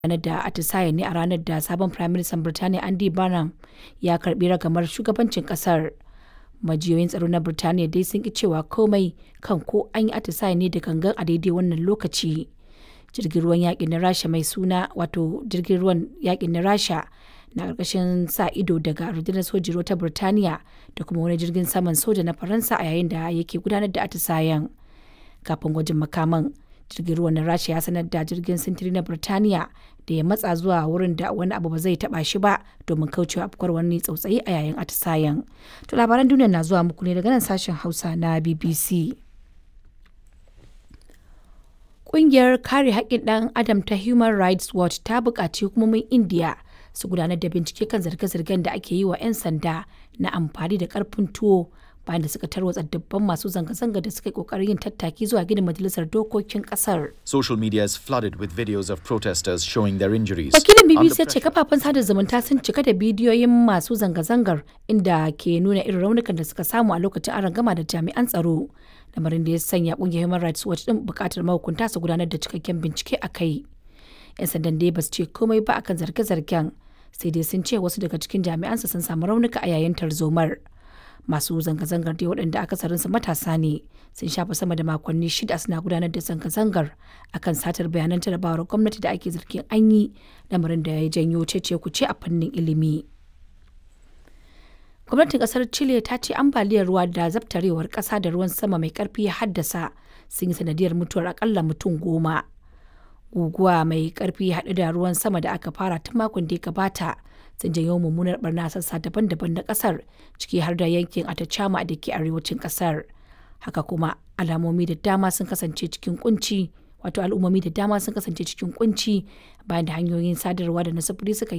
gudanar da atisayen ne a ranar da sabon Firaministan Birtaniya Andy Burnham ya karbi ragamar shugabancin kasar. Majiyoyin tsaro na Birtaniya dai sun ki cewa komai kan ko an yi atisayen ne da gangan a daidai wannan lokaci. Jirgin ruwan yaƙi na Rasha mai suna wato jirgin ruwan yaƙi na Rasha na ƙarƙashin sa ido daga rundunar sojin ruwa ta Birtaniya da kuma wani jirgin saman soja na Faransa a yayin da yake gudanar da atisayen. Kafin gwajin makaman, jirgin ruwan na Rasha ya sanar da jirgin sintiri na Birtaniya da ya matsa zuwa wurin da wani abu ba zai taba shi ba domin kaucewa afkuwar wani tsautsayi a yayin atisayen. To labaran duniya na zuwa muku ne daga nan sashen Hausa na BBC. Ƙungiyar kare haƙƙin ɗan Adam ta Human Rights Watch ta buƙaci hukumomin Indiya su gudanar da bincike kan zarge-zargen da ake yi wa 'yan sanda na amfani da ƙarfin tuwo bayan da suka tarwatsa dubban masu zanga-zanga da suka yi ƙoƙarin yin tattaki zuwa gidan majalisar dokokin ƙasar. Social media is flooded with videos of protesters showing their injuries. Wakilin Under BBC ya ce pressure- kafafen sada zumunta sun cika da bidiyoyin masu zanga-zangar inda ke nuna irin raunukan da suka samu a lokacin arangama da jami'an tsaro. Lamarin da ya sanya kungiyar Human Rights Watch din bukatar mahukunta su gudanar da cikakken bincike a kai. 'Yan sandan dai ba su ce komai ba akan zarge-zargen sai dai sun ce wasu daga cikin jami'ansu sun samu raunuka a yayin tarzomar. Masu zanga-zangar dai waɗanda akasarinsu matasa ne sun shafa sama da makonni shida suna gudanar da zanga-zangar akan satar bayanan jarabawar gwamnati da ake zargin an yi lamarin da ya janyo cece kuce a fannin ilimi. Gwamnatin kasar Chile ta ce ambaliyar ruwa da zabtarewar kasa da ruwan sama mai karfi ya haddasa sun yi sanadiyar mutuwar akalla mutum goma. Guguwa mai karfi haɗe da ruwan sama da aka fara tun makon da ya gabata sun janyo mummunar barna a sassa daban-daban na kasar ciki har da yankin Atacama da ke arewacin kasar. Haka kuma alamomi da dama sun kasance cikin kunci wato al'ummomi da dama sun kasance cikin kunci bayan da hanyoyin sadarwa da na sufuri suka